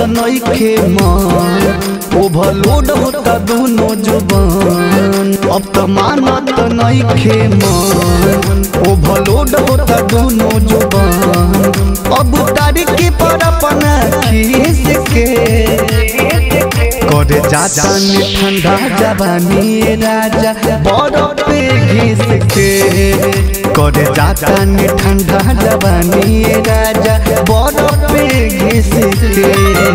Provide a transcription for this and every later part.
नइखे मन ओवरलोड होता दोनों जुबान अब त मानत नइखे मन ओवरलोड होता दोनों जुबान अब तारी के पर अपना खीस के करे जाता ने ठंडा जवानी राजा बरफ पे घिस के करे जाता ने ठंडा जवानी राजा बरफ पे घिस के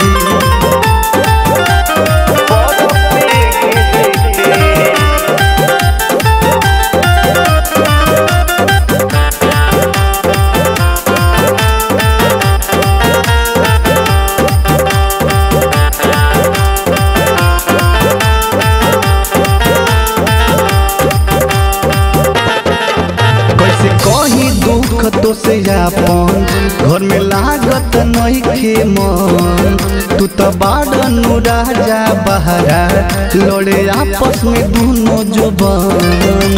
कैसे कही दुख तो से अपन घर में लागत नइखे मन तू तो बाड़नु राजा बहरा लड़े आपस में दोनों जुबान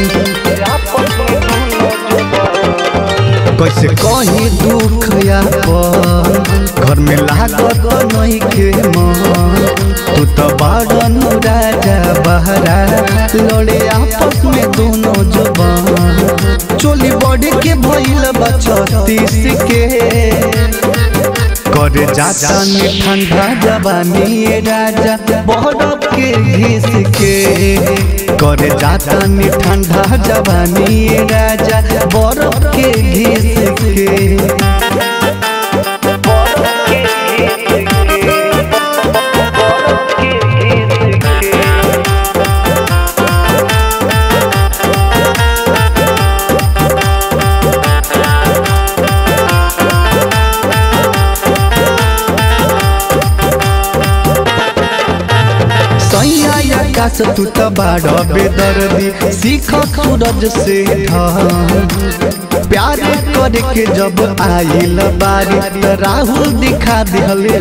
कैसे कही दुख अपन घर में लागत नइखे मन तू तो बाड़नु राजा बहरा लड़े आपस में दोनों जुबान चोली बॉडी के भइल बा छत्तीस के करे जाता ने ठंडा जवानी राजा बरफ के घिस के करे जाता ने ठंडा जवानी राजा बरफ के घिस के सैया आकाश तू त बाड़ बेदर्दी सीख सूरज से था प्यार करे के जब आइल बारी त राहुल दिखा दिहले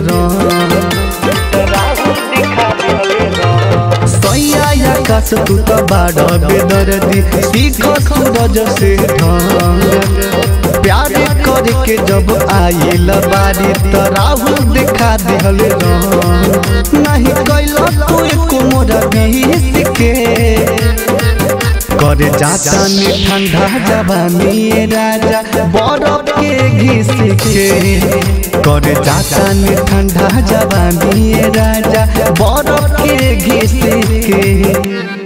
सैया आकाश तू त बाड़ बेदर्दी सीख सूरज से था प्यार करे के जब आइल बारी त राहुल दिखा दिहले नहीं कैल तू एको मोरा बीस के करे जाता ने ठंडा जवानी राजा बरफ के घिस के करे जाता ने ठंडा जवानी राजा बरफ के घिस के